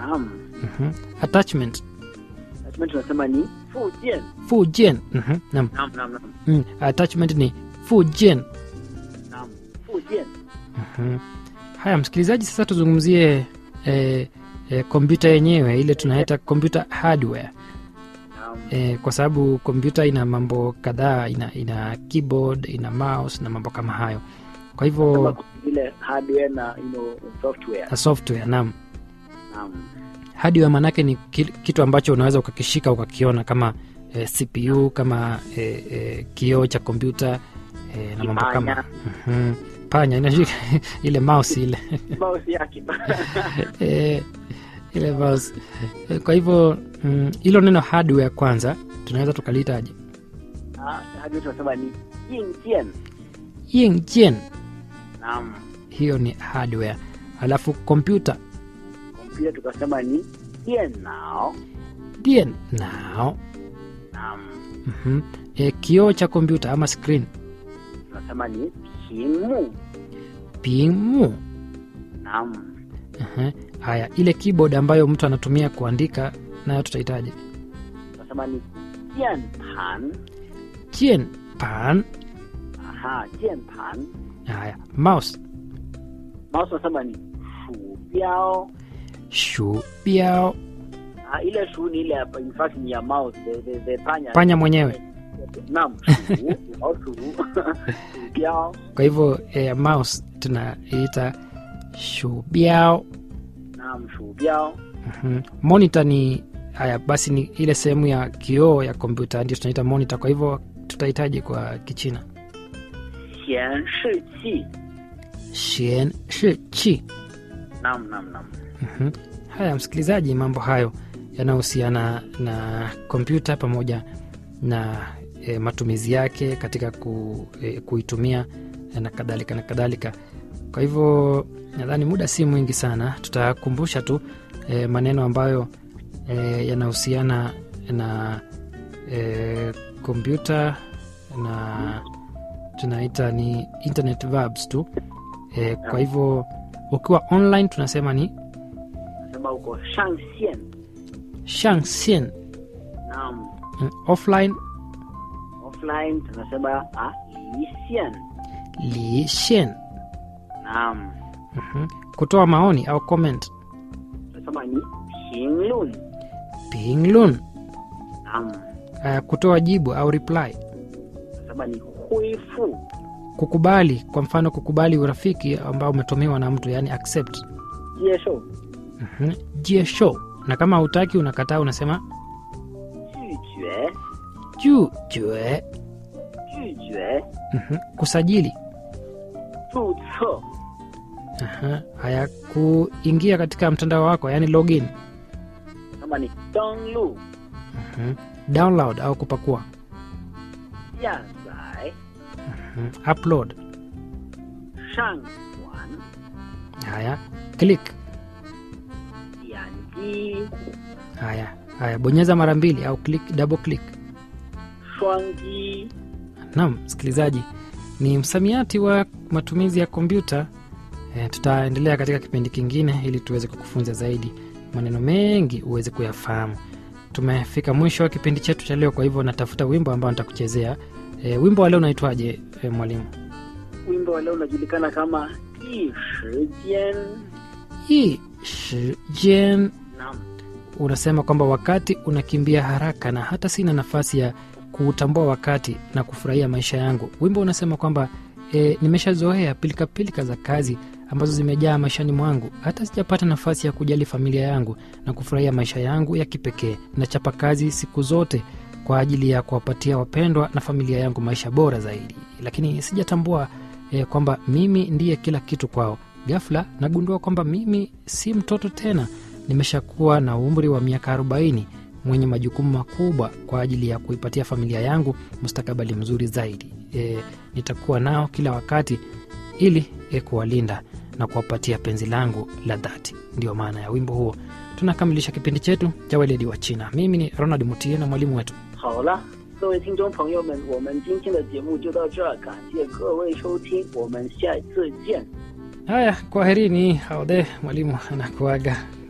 naam Mhm. attachment attachment tunasema ni fujian fujian Mhm. Naam. naam naam naam Mm. attachment ni fujian naam fujian Mhm. haya msikilizaji sasa tuzungumzie eh, eh, kompyuta yenyewe ile tunaita computer hardware naam eh, kwa sababu kompyuta ina mambo kadhaa ina, ina keyboard ina mouse na mambo kama hayo kwa kama hivyo ile hardware na you know, software na software naam naam hardware maanake ni ki- kitu ambacho unaweza ukakishika ukakiona kama eh, cpu kama eh, eh, kioo cha kompyuta eh, na mambo kama Kipanya. Mhm. panya inashika ile mouse ile mouse yake eh, ile mouse Eh, kwa hivyo mm, hilo neno hardware kwanza tunaweza tukalitaje Ah, hardware tunasema ni yingjian yingjian naam hiyo ni hardware alafu kompyuta kompyuta tukasema ni dianao dien nao naam mm e, kioo cha kompyuta ama screen tunasema ni pimu pimu naam Aha. haya ile keyboard ambayo mtu anatumia kuandika nayo tutahitaji tunasema ni jianpan chien pan aha jianpan haya mouse mouse tunasema ni shubiao shu biao ah, ile shu ni ile hapa, in fact ni ya mouse the, the, the panya panya mwenyewe naam shu au shu shubiao kwa hivyo e, mouse tunaita shu biao naam shubiao Mhm. monitor ni haya basi ni ile sehemu ya kioo ya kompyuta ndio tunaita monitor kwa hivyo tutahitaji kwa kichina 显示器 shen shi chi naam naam naam Mhm. haya msikilizaji mambo hayo yanayohusiana na kompyuta pamoja na e, matumizi yake katika ku, e, kuitumia e, na kadhalika na kadhalika kwa hivyo nadhani muda si mwingi sana tutakumbusha tu e, maneno ambayo e, yanahusiana na e, kompyuta na tunaita ni internet verbs tu e, kwa hivyo ukiwa online tunasema ni nasema huko 上线 shangxian naam Mm, offline offline tunasema ah, 离线 li xian naam Mhm. kutoa maoni au comment tunasema ni 评论 pinglun naam uh, kutoa jibu au reply tunasema ni 恢复 kukubali kwa mfano kukubali urafiki ambao umetumiwa na mtu yani accept 接受 Mhm. jie show na kama hautaki unakataa unasema 拒绝 juu jue 拒绝 Mhm. kusajili 注册 Aha. haya kuingia katika mtandao wako yani login tunasema ni 登录 Mhm. download au kupakua 下载 Mhm. upload 上传 haya click 点击 haya haya bonyeza mara mbili au click, double click 双击 naam msikilizaji ni msamiati wa matumizi ya kompyuta e, tutaendelea katika kipindi kingine ili tuweze kukufunza zaidi maneno mengi uweze kuyafahamu tumefika mwisho wa kipindi chetu cha leo kwa hivyo natafuta wimbo ambao nitakuchezea e, wimbo wa leo unaitwaje e, mwalimu wimbo wa leo unajulikana kama 一时间 hii shijen naam unasema kwamba wakati unakimbia haraka na hata sina nafasi ya kuutambua wakati na kufurahia maisha yangu wimbo unasema kwamba e, nimeshazoea pilikapilika za kazi ambazo zimejaa maishani mwangu hata sijapata nafasi ya kujali familia yangu na kufurahia maisha yangu ya kipekee nachapa kazi siku zote kwa ajili ya kuwapatia wapendwa na familia yangu maisha bora zaidi lakini sijatambua e, kwamba mimi ndiye kila kitu kwao ghafla nagundua kwamba mimi si mtoto tena nimeshakuwa na umri wa miaka 40 mwenye majukumu makubwa kwa ajili ya kuipatia familia yangu mustakabali mzuri zaidi e, nitakuwa nao kila wakati ili e, kuwalinda na kuwapatia penzi langu la dhati ndio maana ya wimbo huo tunakamilisha kipindi chetu cha weledi wa china mimi ni ronald mutie na mwalimu wetu 好了，各位听众朋友们，我们今天的节目就到这儿，感谢各位收听，我们下次见。 haya kwaherini haodhe mwalimu anakuaga